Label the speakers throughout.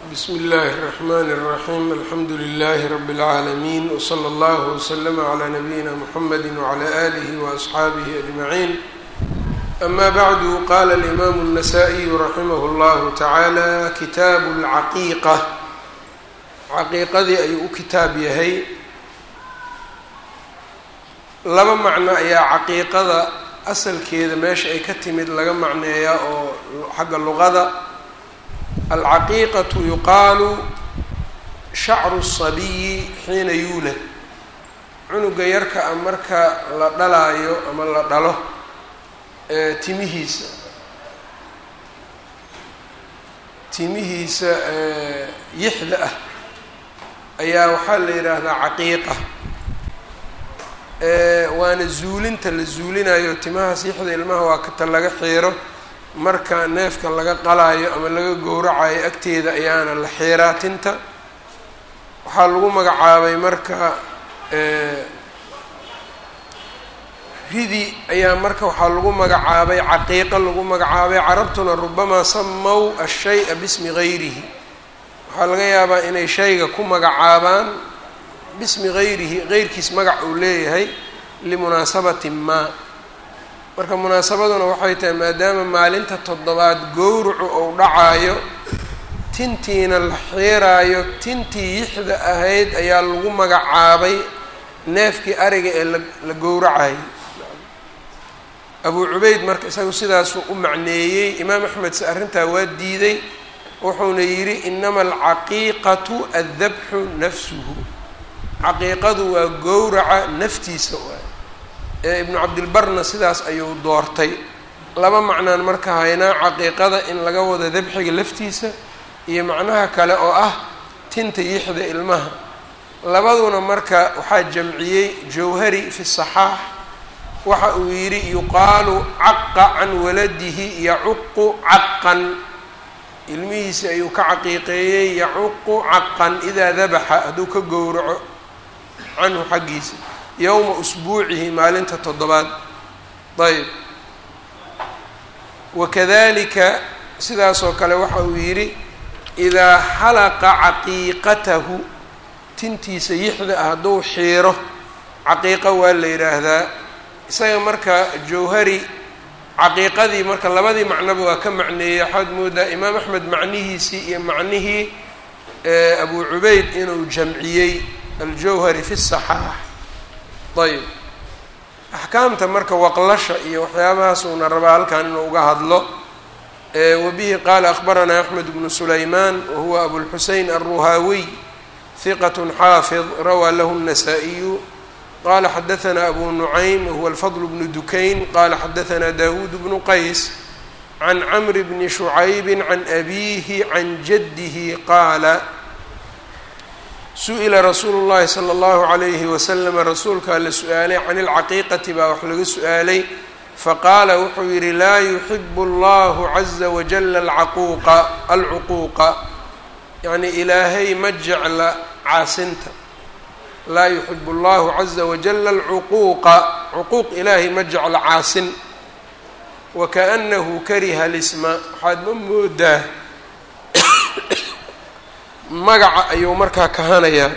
Speaker 1: bsm اllh الرحmn الرaحيم alxamdu لlh رb العaalمين وslى اllه وslm عlى نbyina mحamd وعlى آlih وأصxaabih أجمعين أma bعd qala الإmam النsائي raximh اllah taعalى kitaab الcaqiiqة caqiiqadii ayuu u kitaab yahay laba macno ayaa caqiiqada asalkeeda meesha ay ka timid laga macneeyaa oo xagga luqada alcaqiiqatu yuqaalu shacru sabiyi xiina yuulad cunuga yarka a marka la dhalaayo ama la dhalo timihiisa timihiisa yixda ah ayaa waxaa la yidhaahdaa caqiiqa waana zuulinta la zuulinayo timahaas yixda ilmaha waa kata laga xiiro marka neefka laga qalaayo ama laga gowracayo agteeda ayaana la xiiraa tinta waxaa lagu magacaabay marka ridi ayaa marka waxaa lagu magacaabay caqiiqo lagu magacaabay carabtuna rubamaa samow ashay-a bismi gayrihi waxaa laga yaabaa inay shayga ku magacaabaan bismi gayrihi geyrkiis magac uu leeyahay limunaasabati maa marka munaasabaduna waxay tahay maadaama maalinta toddobaad gowracu uu dhacaayo tintiina la xiiraayo tintii yixda ahayd ayaa lagu magacaabay neefkii ariga ee la gowracayay abuu cubeyd marka isagu sidaasuu u macneeyey imaam axmed se arrintaa waa diiday wuxuuna yidhi inama alcaqiiqatu addabxu nafsuhu caqiiqadu waa gowraca naftiisa waay ee ibnu cabdilbarna sidaas ayuu doortay laba macnaan marka haynaa caqiiqada in laga wado dabxiga laftiisa iyo macnaha kale oo ah tinta yixda ilmaha labaduna marka waxaa jamciyey jawhari fi saxaax waxa uu yidhi yuqaalu caqa can waladihi yacuqu caqan ilmihiisi ayuu ka caqiiqeeyey yacuqu caqan idaa dabaxa hadduu ka gowraco canhu xaggiisa yowma usbuucihi maalinta toddobaad ayb wakadalika sidaasoo kale waxa uu yidhi idaa xalaqa caqiiqatahu tintiisa yixda ah hadduu xiiro caqiiqa waa la yidhaahdaa isaga marka jawhari caqiiqadii marka labadii macnoba waa ka macneeyey waxaad moodaa imaam axmed macnihiisii iyo macnihii abu cubeyd inuu jamciyey aljawhari fi saxaax ayb axkaamta marka waqlasha iyo waxyaabahaas uuna rabaa halkan inuu uga hadlo wabihi qaala akhbaranaa axmed bnu sulaymaan wahuwa abulxusein alruhaawiy hiqat xaafid rawaa lahu الnasaa-iyu qala xadaثna abu nucaym wahuwa alfadl bnu dukayn qala xadaثna dawuud bnu qays can camri bni shucaybi can abihi can jadihi qaala su-ila rasuulu llahi sala allahu calayhi wasalama rasuulkaa la su-aalay can ilcaqiiqati baa wax laga su-aalay faqaala wuxuu yidhi laa yuxibu allahu caza wajala alcaquuqa alcuquuqa yacnii ilaahay ma jecla caasinta laa yuxibu allahu caza wajala alcuquuqa cuquuq ilaahay ma jecla caasin wakaanahu kariha lisma waxaad ma moodaa magaca ayuu markaa kahanayaa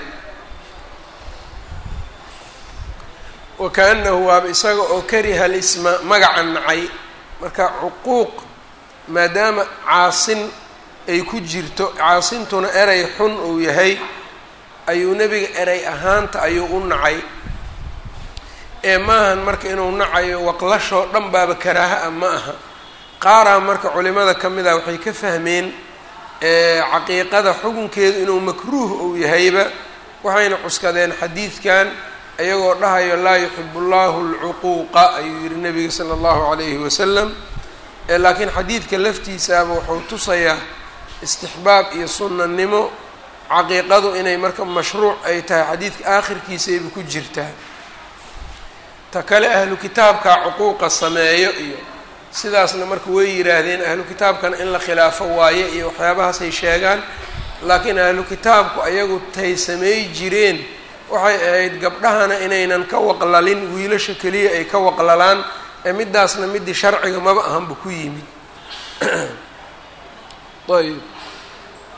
Speaker 1: wakaanahu waaba isaga oo kariha lisma magaca nacay marka cuquuq maadaama caasin ay ku jirto caasintuna erey xun uu yahay ayuu nebiga erey ahaanta ayuu u nacay ee maahan marka inuu nacayo waqlashoo dhan baaba karaaha ah ma aha qaaraa marka culimada ka mid ah waxay ka fahmeen caqiiqada xukunkeedu inuu makruuh uu yahayba waxayna cuskadeen xadiidkan iyagoo dhahayo laa yuxibu llahu alcuquuqa ayuu yihi nabiga sala allahu calayhi wasalam laakiin xadiidka laftiisaaba wuxuu tusayaa istixbaab iyo sunnanimo caqiiqadu inay marka mashruuc ay tahay xadiidka aakhirkiisayba ku jirtaa ta kale ahlu kitaabka cuquuqa sameeyo iyo sidaasna marka way yidhaahdeen ahlu kitaabkana in la khilaafo waaye iyo waxyaabahaasay sheegaan laakiin ahlu kitaabku ayagu tay sameey jireen waxay ahayd gabdhahana inaynan ka waqlalin wiilasha keliya ay ka waqlalaan ee midaasna midii sharciga maba ahanba ku yimid ayb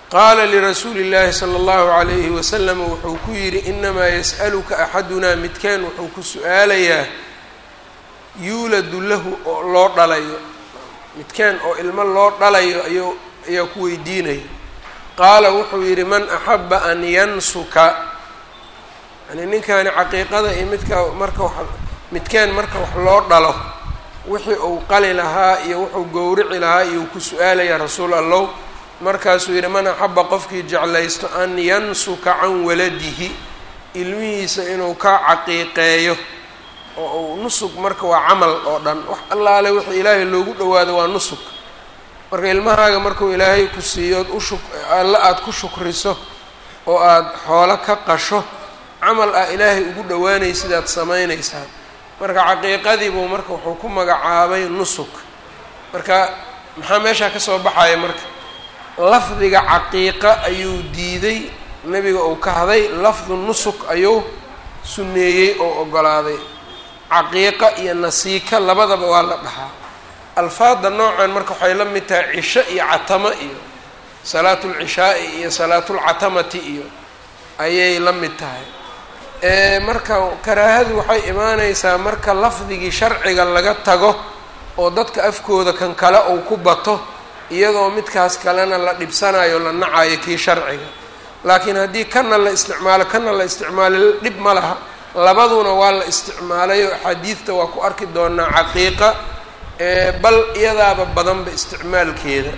Speaker 1: qaala lirasuuli اllaahi salى اllahu عalayhi wasalam wuxuu ku yidhi inamaa yas'aluka axadunaa midkaan wuxuu ku su-aalayaa yuuladu lahu oo loo dhalayo midkaan oo ilmo loo dhalayo ayuu ayaa ku weydiinaya qaala wuxuu yidhi man axaba an yansuka yani ninkaani caqiiqada iyo midka marka wa midkaan marka wax loo dhalo wixii uu qali lahaa iyo wuxuu gowrici lahaa iyuu ku su-aalayaa rasuul allow markaasuu yidhi man axaba qofkii jeclaysto an yansuka can waladihi ilmihiisa inuu ka caqiiqeeyo oo uu nusug marka waa camal oo dhan wax allaale wixii ilaahay loogu dhawaado waa nusug marka ilmahaaga markuu ilaahay ku siiyo od ushuk alle aada ku shukriso oo aada xoolo ka qasho camal ah ilaahay ugu dhawaanay sidaad samaynaysaa marka caqiiqadiibuu marka wuxuu ku magacaabay nusug marka maxaa meeshaa ka soo baxaya marka lafdiga caqiiqa ayuu diiday nebiga uu ka haday lafdu nusug ayuu sunneeyey oo ogolaaday caqiiqa iyo nasiika labadaba waa la dhahaa alfaada noocan marka waxay la mid tahay cisho iyo catamo iyo salaatulcishaai iyo salaatulcatamati iyo ayay la mid tahay marka karaahadu waxay imaaneysaa marka lafdigii sharciga laga tago oo dadka afkooda kan kale uu ku bato iyadoo midkaas kalena la dhibsanayo la nacayo kii sharciga laakiin haddii kana la isticmaalo kana la isticmaalo dhib ma laha labaduna waa la isticmaalayo axaadiidta waa ku arki doonaa caqiiqa bal iyadaaba badanba isticmaalkeeda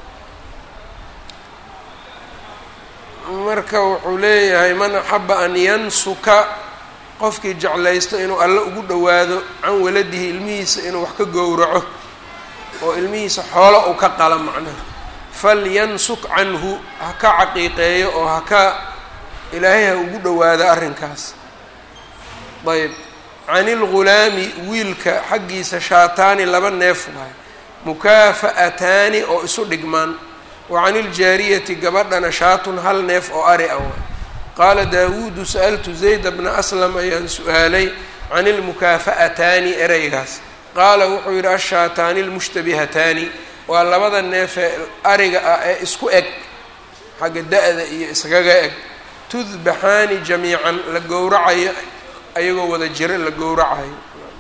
Speaker 1: marka wuxuu leeyahay man axaba an yansuka qofkii jeclaysto inuu alle ugu dhowaado can waladihi ilmihiisa inuu wax ka gowraco oo ilmihiisa xoolo uu ka qala macnaha falyansuk canhu ha ka caqiiqeeyo oo ha ka ilaahay ha ugu dhowaado arrinkaas ayb can ilghulaami wiilka xaggiisa shaataani laba neef waay mukaafa'ataani oo isu dhigmaan wa can iljaariyati gabadhana shaatun hal neef oo ari ah waay qaala daawuudu sa'altu zayda bna aslam ayaan su-aalay can ilmukaafa'ataani ereygaas qaala wuxuu yidhi ashaataani almushtabihataani waa labada neefee ariga ah ee isku eg xagga da-da iyo iskaga eg tudbaxaani jamiican la gowracayo ayagoo wada jiro la gowracayo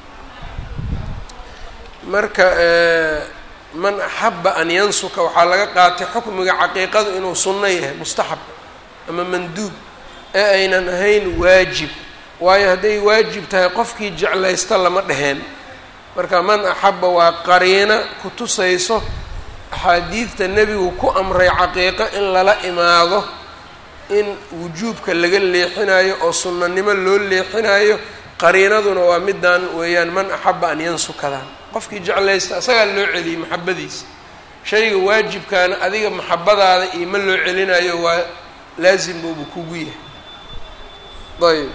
Speaker 1: marka man axaba an yansuka waxaa laga qaatay xukmiga caqiiqadu inuu sunno yahay mustaxab ama manduub ee aynan ahayn waajib waayo hadday waajib tahay qofkii jeclaysta lama dheheen marka man axaba waa qariina ku tusayso axaadiidta nebigu ku amray caqiiqo in lala imaado in wujuubka laga leexinayo oo sunnanimo loo leexinayo qariinaduna waa middan weeyaan man axaba an yansukadaan qofkii jeclaysta asagaa loo celiyey maxabadiisa shayga waajibkaana adiga maxabadaada iyo ma loo celinayo waa laasim buuba kugu yahay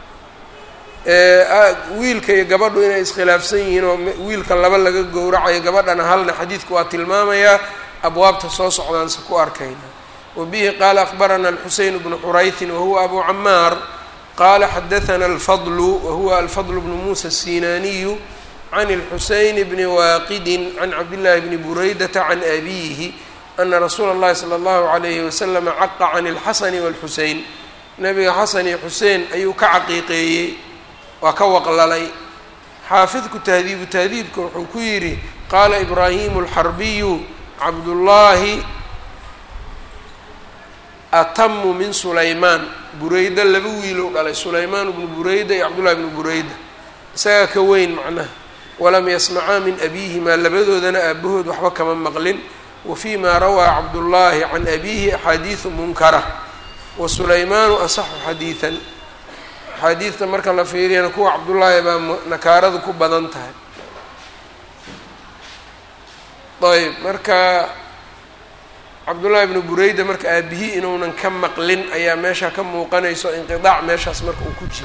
Speaker 1: ayb wiilka iyo gabadhu inay iskhilaafsan yihiin oo wiilka laba laga gowracayo gabadhana halna xadiidku waa tilmaamayaa abwaabta soo socdaanse ku arkayna wbihi qaala akbarana alxuseyn bnu xuraytin wahuwa abu camaar qaala xadaana alfadlu wahuwa alfadl bnu muusa الsinaaniyu can اlxuseyn bni waaqidin can cabdillaahi bni buraydata can abiyihi ana rasuula اllahi salى اllahu عalayhi wasalam caqa can اlxasani wاlxuseyn nabiga xasan iyo xuseen ayuu ka caqiiqeeyey waa ka waqlalay xaafidku tahdiibu tahdiibka wuxuu ku yidhi qaala ibraahimu اlxarbiyu cabdullaahi atamu min sulaymaan bureyda laba wiilow dhalay sulaymaan bnu bureyda iyo cabdullahi bnu bureyda isagaa ka weyn macnaha walam yasmacaa min abiihimaa labadoodana aabahood waxba kama maqlin wa fii ma rawaa cabdullaahi can abiihi axaadiidu munkara wa sulaymaanu asaxu xadiidan axaadiidta marka la fiiriyana kuwa cabdullaahi baa nakaaradu ku badan tahay ayb marka cabdullaahi bnu bureyda marka aabihii inuunan ka maqlin ayaa meesha ka muuqanayso inqidaac meeshaas marka uu ku jiro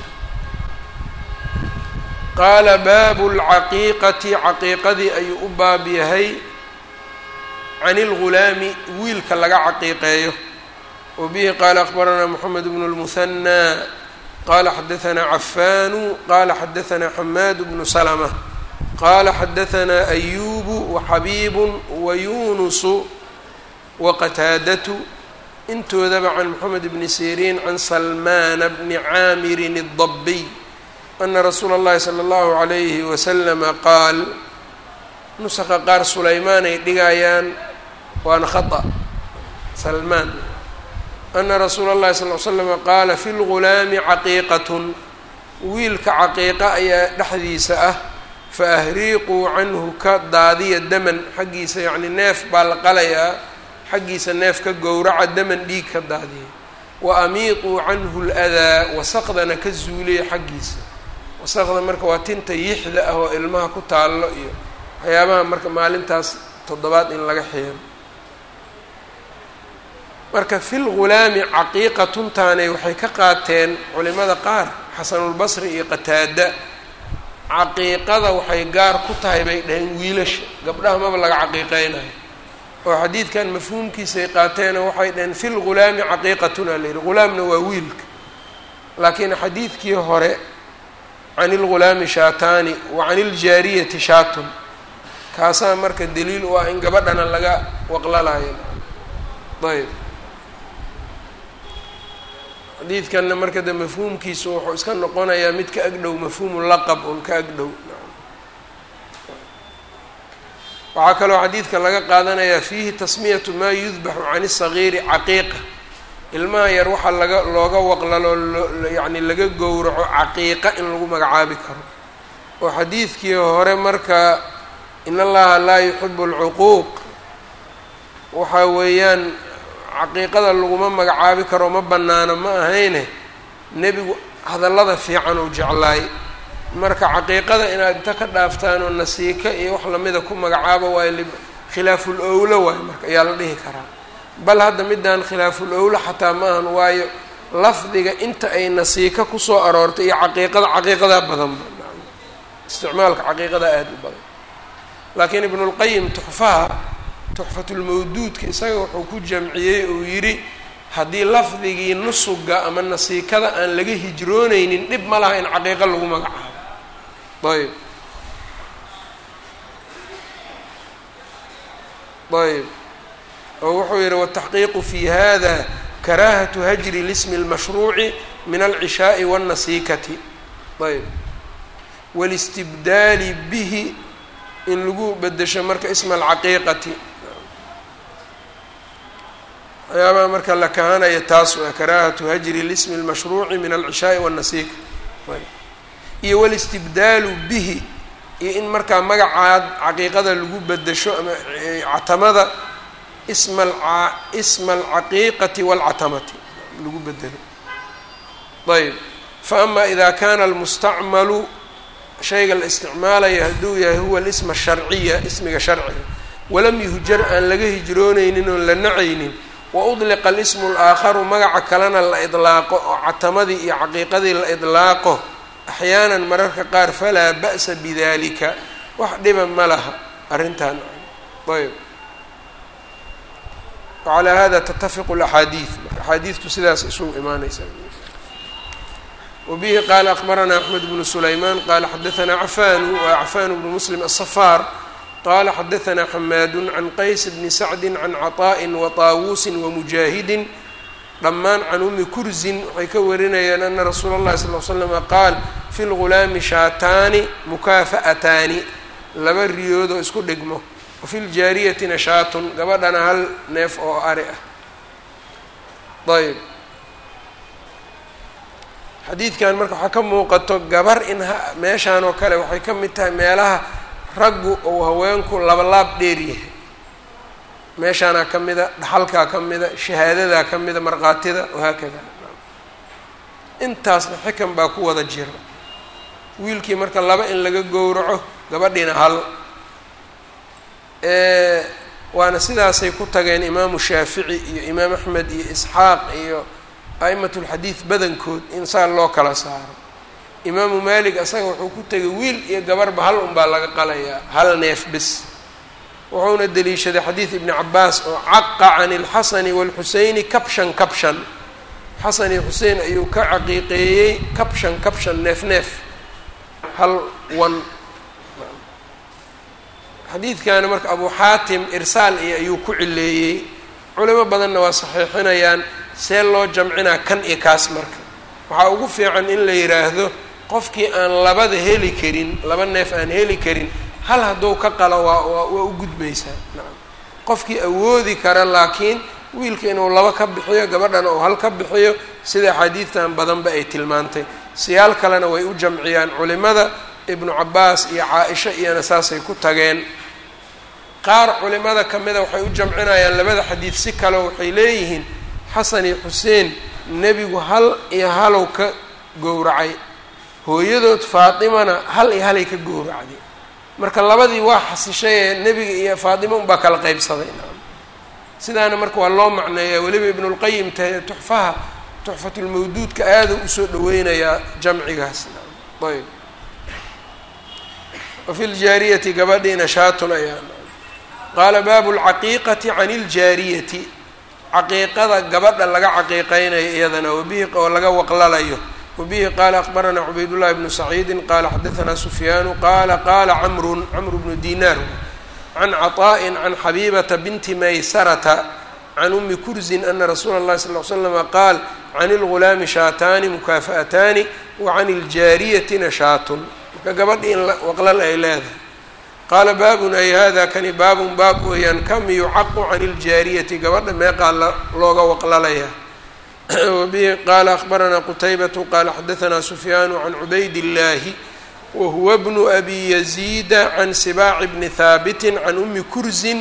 Speaker 1: qaala baabu lcaqiiqati caqiiqadii ayuu u baab yahay can ilghulaami wiilka laga caqiiqeeyo wa bihi qaala akbaranaa moxamed bnu lmuhanaa qaala xadaanaa cafaanu qaala xadaanaa xamaad bnu salma qaala xadaanaa ayubu waxabiibu wayunusu waqataadatu intoodaba can moxamed bni siriin can salmaana bni caamirin الdabiy ana rasuula اllahi salى اllahu عalayhi waslama qaal nusaqa qaar sulaymaan ay dhigayaan waana khaطأ salmaan ana rasuula اllahi sal l slama qaala fi lgulaami caqiiqat wiilka caqiiqa ayaa dhexdiisa ah faahriiquu canhu ka daadiya daman xaggiisa yacni neef baa la qalayaa xaggiisa neef ka gowraca daman dhiig ka daadiya wa amiiquu canhu ladaa wasaqdana ka zuuliya xaggiisa wasaqda marka waa tinta yixda ah oo ilmaha ku taallo iyo waxyaabaha marka maalintaas toddobaad in laga xiiro marka fi lgulaami caqiiqatuntaanay waxay ka qaateen culimada qaar xasanulbasri iyo qataada caqiiqada waxay gaar ku tahay bay dhaheen wiilasha gabdhaha maba laga caqiiqeynayo oo xadiidkan mafhuumkiisay qaateeno waxay dhaheen fi lgulaami caqiiqatun aa layidhi gulaamna waa wiilka laakiin xadiidkii hore can ilgulaami shaataani wa can iljaariyati shaatun kaasaa marka daliil u ah in gabadhana laga waqlalayo ayb xadiidkanna marka de mafhuumkiisu wuxuu iska noqonayaa mid ka agdhow mafhuumu laqab un ka agdhow waxaa kaloo xadiidka laga qaadanayaa fiihi tasmiyatu maa yudbaxu can isagiiri caqiiqa ilmaha yar waxaa laga looga waqlalo yacni laga gowraco caqiiqa in lagu magacaabi karo oo xadiidkii hore marka in allaha laa yuxibu alcuquuq waxaa weeyaan caqiiqada laguma magacaabi karo ma bannaano ma ahayne nebigu hadallada fiican uu jeclaay marka caqiiqada inaad inta ka dhaaftaan oo nasiika iyo wax lamida ku magacaabo waayo khilaaful owlo waayo marka ayaa la dhihi karaa bal hadda midaan khilaaful owlo xataa ma ahan waayo lafdiga inta ay nasiika kusoo aroortay iyo caqiiqada caqiiqadaa badanba isticmaalka caqiiqada aada u badan laakiin ibnulqayim tuxfaha tuxfatulmawduudka isaga wuxuu ku jamciyey uu yidhi haddii lafdigii nusuga ama nasiikada aan laga hijrooneynin dhib ma laha in caqiiqo lagu magacaabo ayb ayb oo wuxuu yihi wataxqiiqu fi hada karaahatu hajri lismi اlmashruuci min alcishaaءi wاnnasiikati ayb wاlistibdaali bihi in lagu bedesho marka isma alcaqiiqati waxyaabaha marka la kahanaya taas waa karaahatu hajri lismi اlmashruuci min alcishaaءi wاnnasiika iyo wاlistibdaalu bihi iyo in markaa magacaad caqiiqada lagu bedesho ama catamada isma a isma alcaqiiqati wاlcatamati lagu bedelo ayb faama ida kana almustacmalu shayga la isticmaalaya hadduu yahay huwa alisma sharciya ismiga sharciga walam yuhjar aan laga hijrooneynin oon la nacaynin wa udliqa alismu alaakharu magaca kalena la idlaaqo oo catamadii iyo caqiiqadii la idlaaqo axyaanan mararka qaar falaa ba'sa bidalika wax dhiba ma laha arrintan ayb wacalaa hada tatafiqu alaxaadiid marka axaadiidtu sidaas isugu imaaneysaa wbihi qaala akbaranaa axmed bnu sulaymaan qaala xadaanaa cafanu wa cafan bnu muslim aلsafaar qala xadaanaa xamaadu can qays bni sacdi can caطaءi waطaawuusi wamujaahidin dhammaan can umi kursin waxay ka warinayaan ana rasuula اllahi sal l slama qaal fi lgulaami shaataani mukaafa'ataani laba riyoodoo isku dhigmo wafi ljaariyatina shaatun gabadhana hal neef oo ari ah ayb xadiidkan marka waxaa ka muuqato gabar in meeshaan oo kale waxay ka mid tahay meelaha raggu ou haweenku labalaab dheer yahay meeshaanaa ka mida dhaxalkaa ka mida shahaadadaa ka mida markhaatida wahaakada intaasna xikan baa ku wada jira wiilkii marka laba in laga gowraco gabadhiina hal waana sidaasay ku tageen imaamu shaafici iyo imaam axmed iyo isxaaq iyo a'imat lxadiid badankood in saa loo kala saaro imaamu maalik asaga wuxuu ku tegay wiil iyo gabarba hal unbaa laga qalayaa hal neef bis wuxuuna deliishaday xadiid ibni cabaas oo caqa can ilxasani waalxuseyni kabshan kabshan xasan iyo xusein ayuu ka caqiiqeeyey kabshan kabshan neef neef hal wan xadiidkana marka abu xaatim irsaal iyo ayuu ku cileeyey culimo badanna waa saxiixinayaan see loo jamcinaa kan iyo kaas marka waxaa ugu fiican in la yidhaahdo qofkii aan labada heli karin laba neef aan heli karin hal hadduu ka qalo waa waa u gudbaysaa nacam qofkii awoodi kara laakiin wiilka inuu laba ka bixiyo gabadhana uu hal ka bixiyo sida axaadiidtan badanba ay tilmaantay siyaal kalena way u jamciyaan culimada ibnu cabaas iyo caa-isha iyona saasay ku tageen qaar culimada ka mida waxay u jamcinayaan labada xadiid si kaleo waxay leeyihiin xasan iyo xuseen nebigu hal iyo halow ka gowracay hooyadood faatimana hal iyo halay ka gowracday marka labadii waa xasishay ee nebiga iyo faatimo unbaa kala qeybsaday sidaana marka waa loo macneeyaa weliba ibnulqayim ta tuxfaha tuxfatulmawduudka aada usoo dhaweynayaa jamcigaas ayb wafi ljaariyati gabadhiina shaatun ayaa qaala baabu lcaqiiqati can iljaariyati caqiiqada gabadha laga caqiiqeynayo iyadana wabihi oo laga waqlalayo wabihi qaala akbaranaa cubaydullahi bnu saciidin qaala xadaanaa sufyaanu qaala qaala camrun camru bnu dinaar can caطaءi can xabibata binti maysarata can umi kurzin ana rasuula اllahi sal ly slama qaal can اlgulaami shaataani mukaafa'ataani wa can iljaariyatina shaatun marka gabadhi in waqlal ay leedahay qaala baabun ay hada kani baabun baab weeyaan kam yucaqu can iljaariyati gabadha meeqaa looga waqlalaya wabihi qaala akbaranaa qutaybatu qaala xadaanaa sufyaanu can cubayd اllahi whuwa bnu abi yaziida can sibaaci bni haabiti can umi kurzin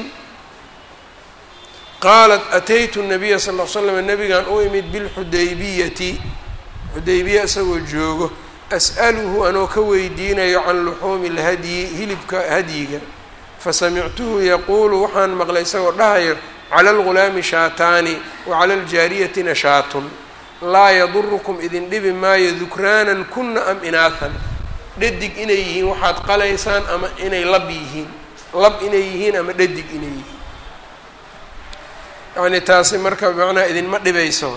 Speaker 1: qaalat ataytu nabiya sal l slam nabigan u imid bilxudaybiyati xudaybiya isagoo joogo as'aluhu anoo ka weydiinayo can luxuumi lhadyi hilibka hadyiga fasamictuhu yaquulu waxaan maqlay isagoo dhahayo cala algulaami shaataani wa cala aljaariyatina shaatun laa yadurukum idin dhibi maayo dukraanan kuna am inaahan dhadig inay yihiin waxaad qalaysaan ama inay lab yihiin lab inay yihiin ama dhadig inay yihiin yacni taasi marka macnaha idinma dhibayso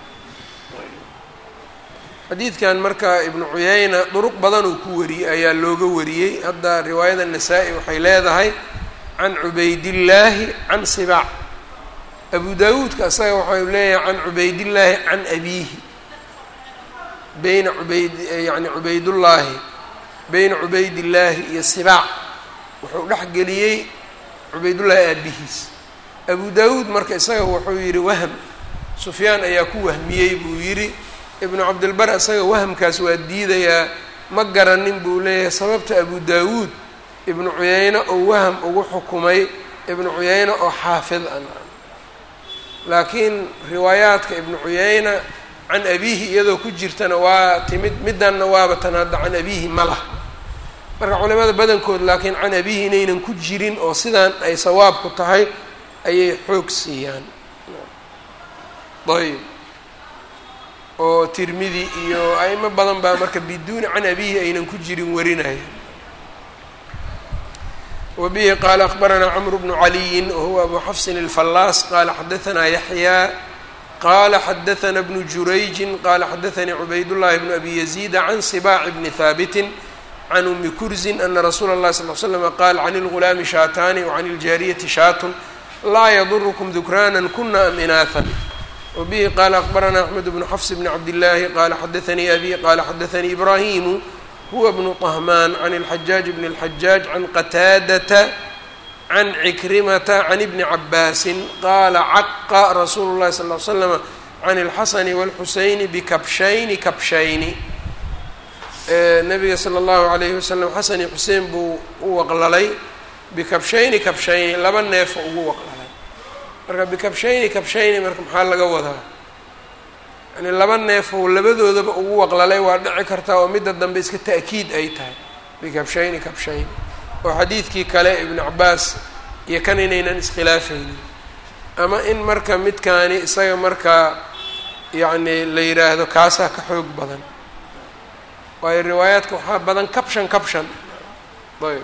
Speaker 1: xadiidkan marka ibnu cuyayna duruq badan uu ku wariyey ayaa looga wariyey hadda riwaayada nasaa-i waxay leedahay can cubaydillaahi can sibaac abu daawuudka isaga waxau leeyahay can cubaydillaahi can abiihi beyna cubayd yani cubaydullaahi beyna cubaydillaahi iyo sibaac wuxuu dhex geliyey cubaydullaahi aabihiis abu daawuud marka isaga wuxuu yidhi wahm sufyaan ayaa ku wahmiyey buu yidhi ibnu cabdilbar isaga wahamkaas waa diidayaa ma garanin buu leeyahay sababta abu daawuud ibnu cuyayne oo waham ugu xukumay ibnu cuyayne oo xaafid a laakiin riwaayaadka ibnu cuyayna can abiihi iyadoo ku jirtana waa timid midanna waaba tan hadda can abiihi ma laha marka culimada badankood laakiin can abiihi inaynan ku jirin oo sidaan ay sawaabku tahay ayay xoog siiyaan ayb oo tirmidi iyo aimo badan baa marka biduuni can abiihi aynan ku jirin warinaya wabihi qaala akbaranaa cmru bnu caliyin wahuwa abu xafsin alfallaas qaala xadaanaa yaxyaa qala xadaana bnu jurayjin qala xadaanii cubaydullahi bnu abi yaziida can sibaaci bni haabitin can umi kurzin ana rasuula اllahi sal l slama qaal can اlgulaami shaataani wacan iljaariyati shaatun laa yadurukum dukraana kuna am inaahan wabihi qaala akbaranaa axmed bnu xafs bni cabdillaahi qala xadaanii abi qala xadaanii ibraahimu huwa bnu طahmaan can اlxajaaj bni اlxajaaj can qataadata can cikrimata can ibni cabaasin qaala caqa rasuulu llahi sal l slama can اlxasani wاlxuseyni bikabshayni kabshayni nabiga sala اllahu alayhi wasalam xasan iyo xuseen buu u waqlalay bikabshayni kabshayni laba neefo ugu waqlalay marka bikabshayni kabshayni marka maxaa laga wadaa yani laba neefou labadoodaba ugu waqlalay waa dhici kartaa oo midda dambe iska ta'kiid ay tahay bikabshayni kabshayni oo xadiidkii kale ibnu cabaas iyo kan inaynan iskhilaafaynin ama in marka midkaani isaga markaa yacni la yidhaahdo kaasaa ka xoog badan waayo riwaayaadka waxaa badan kabshan kabshan ayb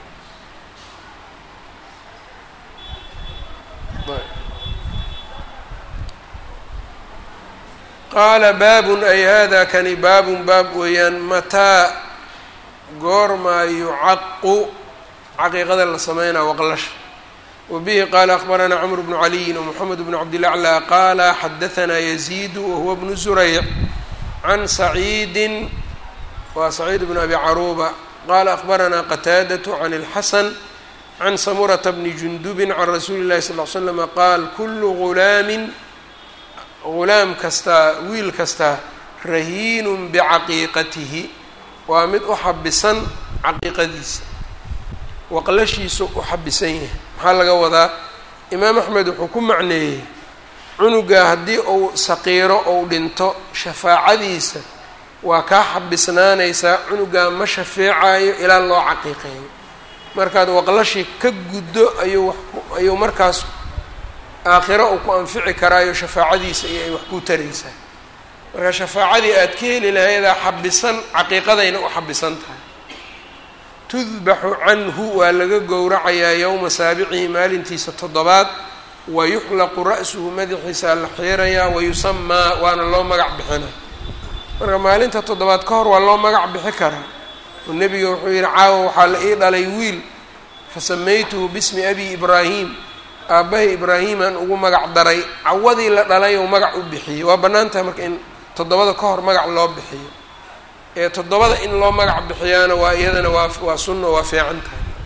Speaker 1: qaala baabun ay hada kani baabun baab weeyaan mataa goormaa yucaqu caqiiqada la sameynaa waqlasha wbihi qala akbaranaa cmr bnu caliyin wmxamed bn cabdilaclى qala xadaanaa yaziidu wahuwa bnu zurayc can saciidi wa saciid bn abi caruuba qala akbaranaa qataadaة can اlxasan can samurata bni jundubi can rasuuli اlahi sal l slm qaal kulu gulaamin gulaam kastaa wiil kastaa rahiinu bicaqiiqatihi waa mid u xabisan caqiiqadiisa waqlashiisu u xabisan yahay maxaa laga wadaa imaam axmed wuxuu ku macneeyey cunuga haddii uu saqiiro ou dhinto shafaacadiisa waa kaa xabisnaanaysaa cunugaa ma shafeecayo ilaa loo caqiiqeeyo markaad waqlashii ka guddo ayuu ayuu markaas aakhiro uu ku anfici karaayo shafaacadiisa iyo ay wax ku taraysaa marka shafaacadii aad ka heli lahaydaa xabisan caqiiqadayna u xabisan tahay tudbaxu canhu waa laga gowracayaa yowma saabicihi maalintiisa toddobaad wa yuxlaqu ra'suhu madaxiisa la xiirayaa wayusamaa waana loo magac bixina marka maalinta toddobaad ka hor waa loo magac bixi karaa oo nebiga wuxuu yihi caawa waxaa la ii dhalay wiil fasamaytuhu bismi abi ibraahim aabbahay ibraahiimaan ugu magac daray cawadii la dhalay ou magac u bixiyey waa bannaan tahay marka in toddobada ka hor magac loo bixiyo ee toddobada in loo magac bixiyaana waa iyadana waa waa sunna waa fiican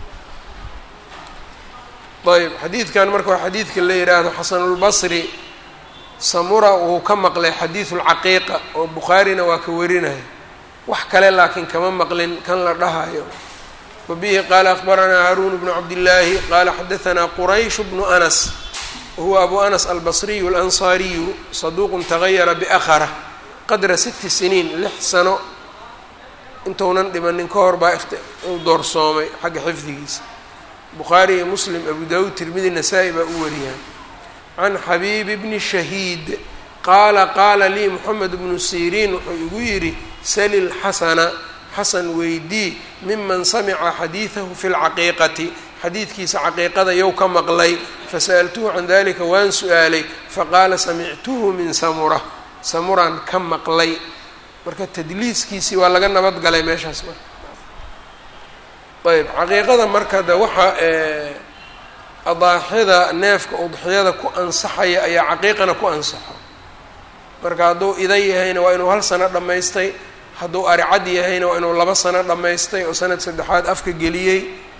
Speaker 1: tahay ayb xadiidkan marka waa xadiidka la yidhaahdo xasanulbasri samura wuu ka maqlay xadiidu lcaqiiqa oo bukhaarina waa ka warinaya wax kale laakiin kama maqlin kan la dhahayo wabihi qaala akbaranaa haaruun bnu cabdillaahi qaala xadaanaa quraysh bnu anas wahuwa abu anas albasriyu alansaariyu saduuqun tagayara biakhara qadra siti siniin lix sano intuunan dhimanin ka hor baa uu doorsoomay xagga xifdigiisa bukhaari iyo muslim abu dawuud tirmidi nasaa-i baa u wariyaan can xabiibi bni shahiid qaala qaala lii moxamed bnu siriin wuxuu igu yidhi sali lxasana xasan weydii miman samica xadiidahu fi lcaqiiqati xadiidkiisa caqiiqada yow ka maqlay fasa'altuhu can dalika waan su-aalay faqaala samictuhu min samura samuraan ka maqlay marka tadliiskiisii waa laga nabad galay meeshaas marka ayb caqiiqada marka de waxa adaaxida neefka udxiyada ku ansaxaya ayaa caqiiqana ku ansaxo marka hadduu ida yahayna waa inuu hal sano dhammaystay hadduu aricad yahayna waa inuu laba sano dhammaystay oo sanad saddexaad afka geliyey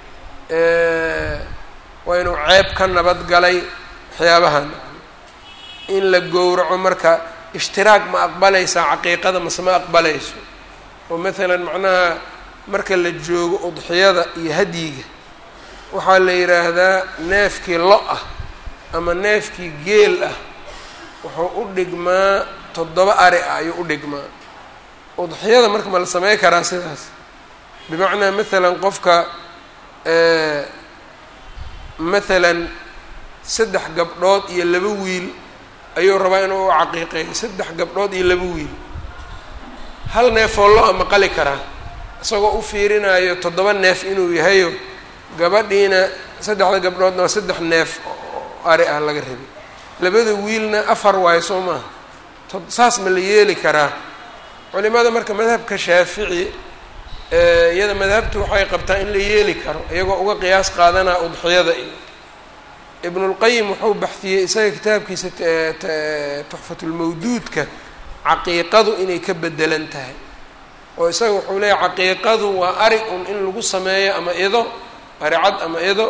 Speaker 1: waa inuu ceeb ka nabad galay waxyaabahan in la gowraco marka ishtiraag ma aqbalaysaa caqiiqada mase ma aqbalayso oo maalan macnaha marka la joogo udxiyada iyo hadyiga waxaa la yidhaahdaa neefkii lo ah ama neefkii geel ah wuxuu u dhigmaa toddoba ari ah ayuu u dhigmaa udxiyada marka ma la samey karaa sidaas bimacnaa maalan qofka maalan saddex gabdhood iyo laba wiil ayuu rabaa inuu u caqiiqeeyo saddex gabdhood iyo laba wiil hal neefoo lo ama qali karaa isagoo u fiirinayo toddoba neef inuu yahayo gabadhiina saddexda gabdhoodna waa saddex neef oo ari ah laga rabay labada wiilna afar waayo soo maaha saas ma la yeeli karaa culimada marka madhabka shaafici iyada madhabtu waxay qabtaa in la yeeli karo iyagoo uga qiyaas qaadanaa udxiyada iyo ibnulqayim wuxuu baxiyey isaga kitaabkiisa tuxfatulmawduudka caqiiqadu inay ka bedelan tahay oo isaga wuxuu leeyahy caqiiqadu waa ari un in lagu sameeyo ama ido ari cad ama ido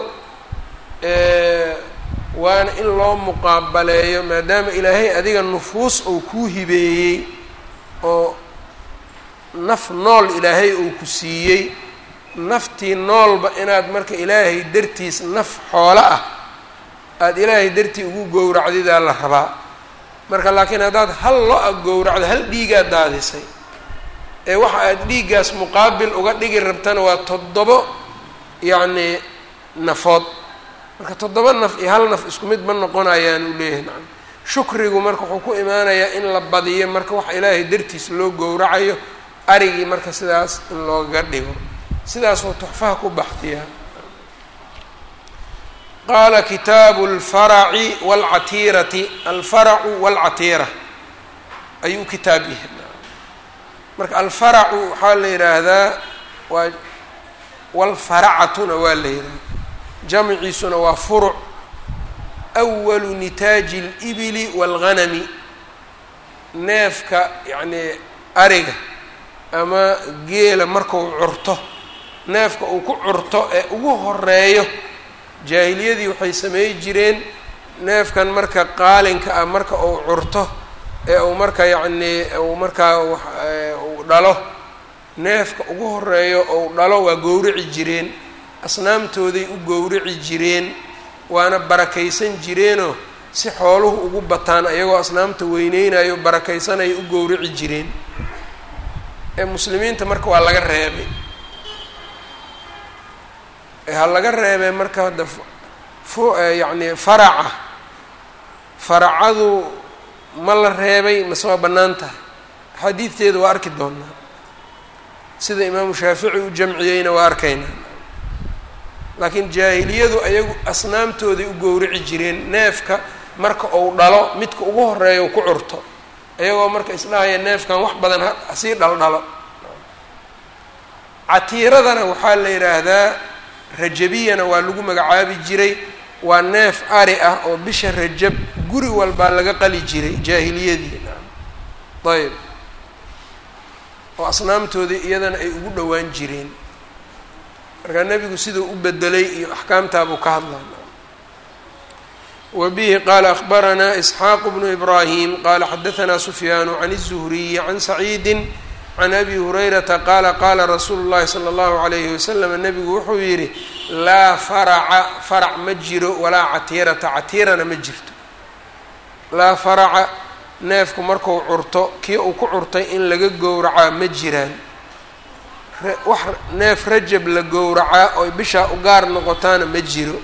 Speaker 1: waana in loo muqaabaleeyo maadaama ilaahay adiga nufuus uu kuu hibeeyey oo naf nool ilaahay uu ku siiyey naftii noolba inaad marka ilaahay dartiis naf xoolo ah aada ilaahay dartii ugu gowracdidaa la rabaa marka laakiin haddaad hal lo-a gowracdo hal dhiigaad daadisay ee waxa aad dhiiggaas muqaabil uga dhigi rabtana waa toddobo yacni nafood marka toddoba naf iyo hal naf isku mid ma noqonayaan uu leeyahay nacam shukrigu marka wuxuu ku imaanayaa in la badiyo marka waxa ilaahay dartiis loo gowracayo arigii marka sidaas in looga dhigo sidaasoo tuxfaha ku baxdiyaa qaala kitaabu alfaraci waalcatiirati alfaracu waalcatiira ayuu kitaab yahay marka alfaracu waxaa la yidhaahdaa waa walfaracatuna waa la yidhahda jamciisuna waa furuc awalu nitaaji اlibili wاlghanami neefka yacnii ariga ama geela markau curto neefka uu ku curto ee ugu horeeyo jaahiliyadii waxay sameey jireen neefkan marka qaalinka ah marka uu curto ee uu marka yacnii uu markaa uu dhalo neefka ugu horeeyo ou dhalo waa gowrici jireen asnaamtooday u gowrici jireen waana barakaysan jireenoo si xooluhu ugu bataan ayagoo asnaamta weyneynayo barakaysanaya u gowrici jireen ee muslimiinta marka waa laga reebay ha laga reebay marka hadda fu yacni faraca faracadu ma la reebay mase waa bannaan tahay axaadiidteeda waa arki doonaa sida imaamu shaafici u jamciyeyna waa arkaynaa laakiin jaahiliyadu ayagu asnaamtooday u gowrici jireen neefka marka uu dhalo midka ugu horeeya u ku curto iyagoo marka isdhahaya neefkan wax badan hasii dhaldhalo catiiradana waxaa la yidhaahdaa rajabiyana waa lagu magacaabi jiray waa neef ari ah oo bisha rajab guri walbaa laga qali jiray jaahiliyadii ayb oo asnaamtoodii iyadana ay ugu dhowaan jireen markaa nebigu siduu u bedelay iyo axkaamtaabuu ka hadlaa wa bihi qaala akhbaranaa isxaaqu bnu ibraahim qaala xadahanaa sufyaanu can الzuhriyi can saciidi can abi hurayrata qaala qaala rasuulu llahi sala allahu alayhi wasalam nebigu wuxuu yidhi laa faraca farac ma jiro walaa catiirata catiirana ma jirto laa faraca neefku marku curto kii uu ku curtay in laga gowracaa ma jiraan wax neef rajab la gowracaa oy bishaa u gaar noqotaana ma jiro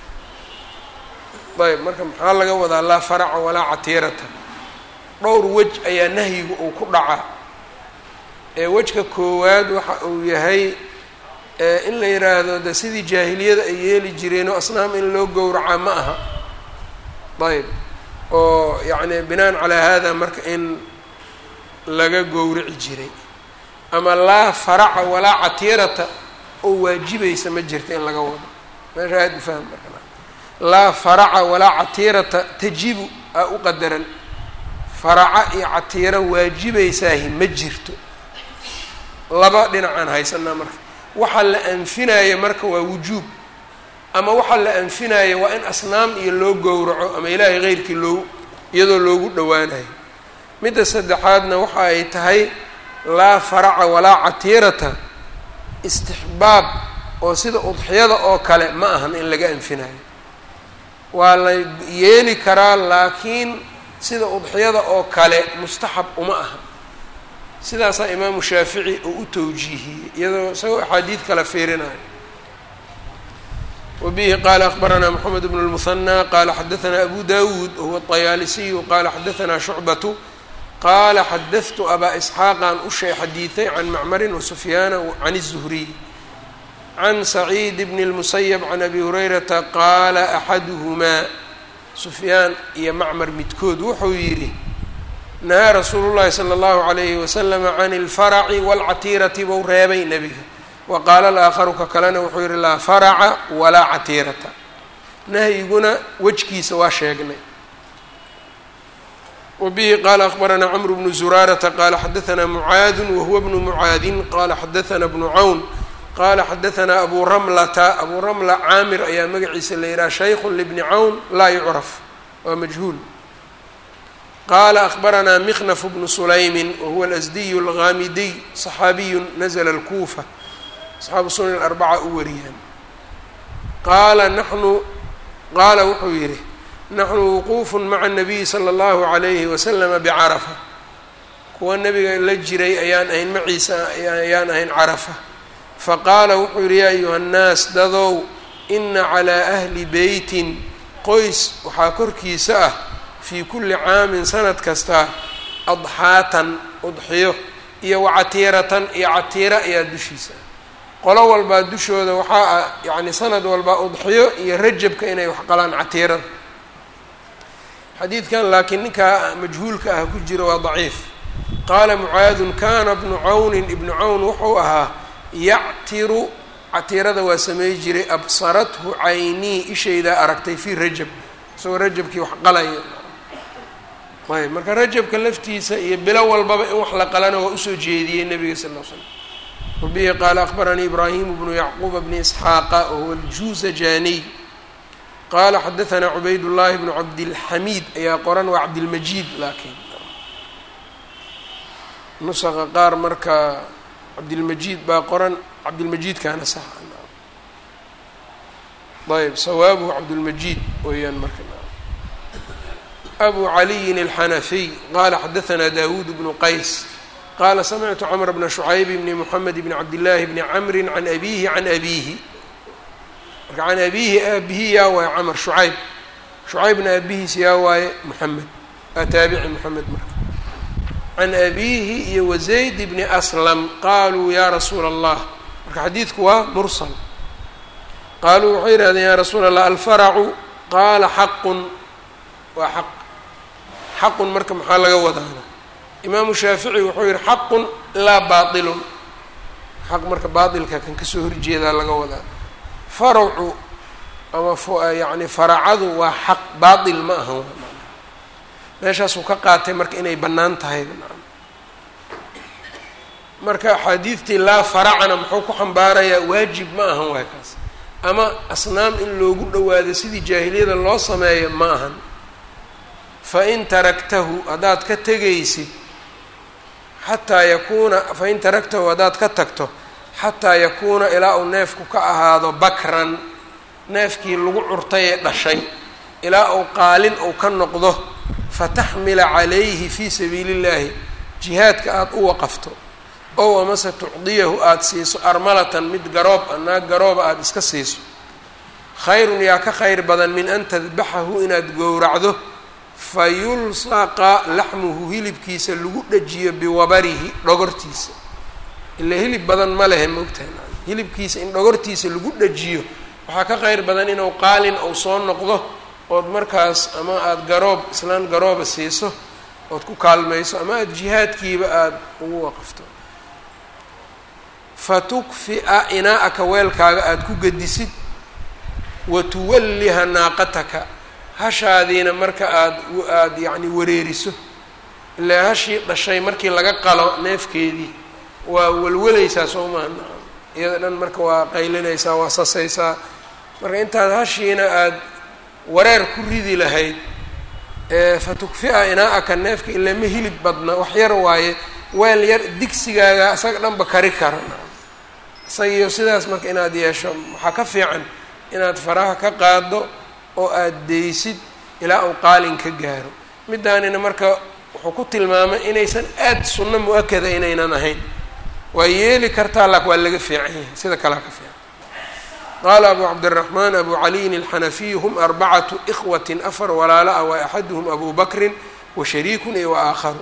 Speaker 1: ayb marka maxaa laga wadaa laa faraca walaa catiirata dhowr wej ayaa nahyiga uu ku dhacaa ee wejka koowaad waxa uu yahay in la yidhaahdo de sidii jaahiliyada ay yeeli jireenoo asnaam in loo gowracaa ma aha ayb oo yacni binaan calaa hada marka in laga gowrici jiray ama laa faraca walaa catiirata oo waajibaysa ma jirta in laga wado meesha aad ufahm marka laa faraca walaa catiirata tajibu aa u qadaran faraca iyo catiiro waajibaysaahi ma jirto laba dhinacaan haysanaa marka waxaa la anfinaya marka waa wujuub ama waxaa la anfinaya waa in asnaam iyo loo gowraco ama ilaahay keyrkii loo iyadoo loogu dhowaanayo midda saddexaadna waxa ay tahay laa faraca walaa catiirata istixbaab oo sida udxiyada oo kale ma ahan in laga anfinayo waa la yeeli karaa laakiin sida udxiyada oo kale mustaxab uma aha sidaasaa imaamu shaafici oo u tawjiihiyey iyadoo isagoo axaadiid kala fiirinayo wbihi qala akbaranaa mxamed bn اlmuhanى qala xadaثna abu dawuud wahuwa الطayaalisiyu qala xadaثna shucbatu qala xadahtu abaa isxaaqan ushay xadiiثay can macmarin wasufyaana can الzuhriy can saciid bn اlmusayb can abi hurayrata qaala axaduhumaa sufyaan iyo macmar midkood wuxuu yidhi nahaa rasuulu llahi salى اllahu عalayhi waslama can اlfaraci wاlcatiirati bou reebay nebiga wa qaala alaakharu ka kalena wuxuu yihi laa faraca walaa catiirata nahyiguna wejkiisa waa sheegnay wa bihi qaala akbaranaa cmru bnu zuraarata qaala xadaanaa mucaadun wahuwa bnu mucaadin qaala xadaanaa bnu cawn qaala xadaanaa abu ramlata abu ramla caamir ayaa magaciisa la yidhaha shaykun libni cawn laa yucraf waa majhuul qaala akbaranaa miknaf bnu sulaymin wahuwa alasdiyu algaamidiy صaxaabiyu nazla اlkuufa asxaabu sunan arbaca u wariyaan qaala naxnu qaala wuxuu yidhi naxnu wuquufun maca الnabiyi salى اllahu عalayhi waslama bicarafa kuwa nebiga la jiray ayaan ahayn maciisa ayaan ahayn carafa faqaala wuxuu yidhi yaa ayuha nnaas dadow ina calىa ahli beytin qoys waxaa korkiisa ah fii kulli caamin sanad kasta adxaatan udxiyo iyo wacatiiratan iyo catiira ayaa dushiisa qolo walbaa dushooda waxaa ah yacni sanad walbaa udxiyo iyo rajabka inay wax qalaan catiirada xadiidkan laakiin ninkaa majhuulka ah ku jira waa daciif qaala mucaadun kana bnu cawnin ibnu cawn wuxuu ahaa yactiru catiirada waa samey jiray absarathu caynii ishaydaa aragtay fii rajab isagoo rajabkii wax qalaya ayb marka rajabka laftiisa iyo bilo walbaba in wax la qalana waa usoo jeediyey nabiga sal l slam wabihi qaala akbaranii ibraahimu bnu yacquuba bni isxaaqa wahuwa aljuuzajaniy qaala xadaanaa cubayd llaahi bnu cabdilxamiid ayaa qoran waa cabdilmajiid laakiin nusaqa qaar marka cabdilmajiid baa qoran cabdilmajiidkaana sax ayb sawaabuhu cabdulmajiid weeyaan marka abu caliyin alxanafiy qaala xadaanaa dawuud bnu qays qaala samictu cmr bna shucayb bni moxamed bni cabdillaahi bni camri can abiihi can abiihi marka can abiihi aabihi yaa waaye camr shucayb shucaybna aabihiis yaa waaye moxamed waa taabici moxamed marka can abiihi iyo wazayd bni aslam qaaluu yaa rasuula allah marka xadiidku waa mursal qaaluu waxay yihahdeen yaa rasuula allah alfaracu qaala xaqun waa xaq xaqun marka maxaa laga wadaana imaamu shaafici wuxuu yihi xaqun laa baailun xaq marka baailka kan kasoo horjeedaa laga wadaa faracu ama yani faracadu waa xaq baail ma ahan meeshaasuu ka qaatay marka inay bannaan tahay marka axaadiidtii laa faracana muxuu ku xambaarayaa waajib ma ahan waay kaas ama asnaam in loogu dhawaado sidii jaahiliyada loo sameeyo ma ahan fain taraktahu haddaad ka tegaysid xataa yakuuna fain taraktahu haddaad ka tagto xataa yakuuna ilaa uu neefku ka ahaado bakran neefkii lagu curtay ee dhashay ilaa uu qaalin uu ka noqdo fataxmila calayhi fii sabiili illaahi jihaadka aada u waqafto ow amase tucdiyahu aada siiso armalatan mid garoob a naag garooba aada iska siiso khayrun yaa ka khayr badan min an tadbaxahu inaad gowracdo fa yulsaqa laxmuhu hilibkiisa lagu dhajiyo biwabarihi dhogortiisa ilaa hilib badan ma lehe moogtahay hilibkiisa in dhogortiisa lagu dhajiyo waxaa ka khayr badan inuu qaalin ou soo noqdo ood markaas ama aada garoob islaan garooba siiso ood ku kaalmayso ama aada jihaadkiiba aada ugu waqafto fa tukfi'a inaa-aka weelkaaga aada ku gedisid wa tuwalliha naaqataka hashaadiina marka aada aada yacni wareeriso ilaa hashii dhashay markii laga qalo neefkeedii waa welwalaysaa soo maha iyada dhan marka waa qaylinaysaa waa sasaysaa marka intaad hashiina aada wareer ku ridi lahayd fa tukfi'a inaa-aka neefka ilaa ma hilib badna wax yar waaye weel yar digsigaaga isaga dhanba kari kara isagiyo sidaas marka inaad yeesho waxaa ka fiican inaad faraha ka qaado oo aada deysid ilaa uu qaalin ka gaaro middaanina marka wuxuu ku tilmaamay inaysan aada sunno mu-akada inaynan ahayn waa yeeli kartaa lak waa laga fiican yahay sida kalea ka fiican qaala abu cabdiraxmaan abu caliyin alxanafiy hum arbacatu ikhwatin afar walaala ah wa axaduhum abu bakrin wa shariikun iyo wa aakharu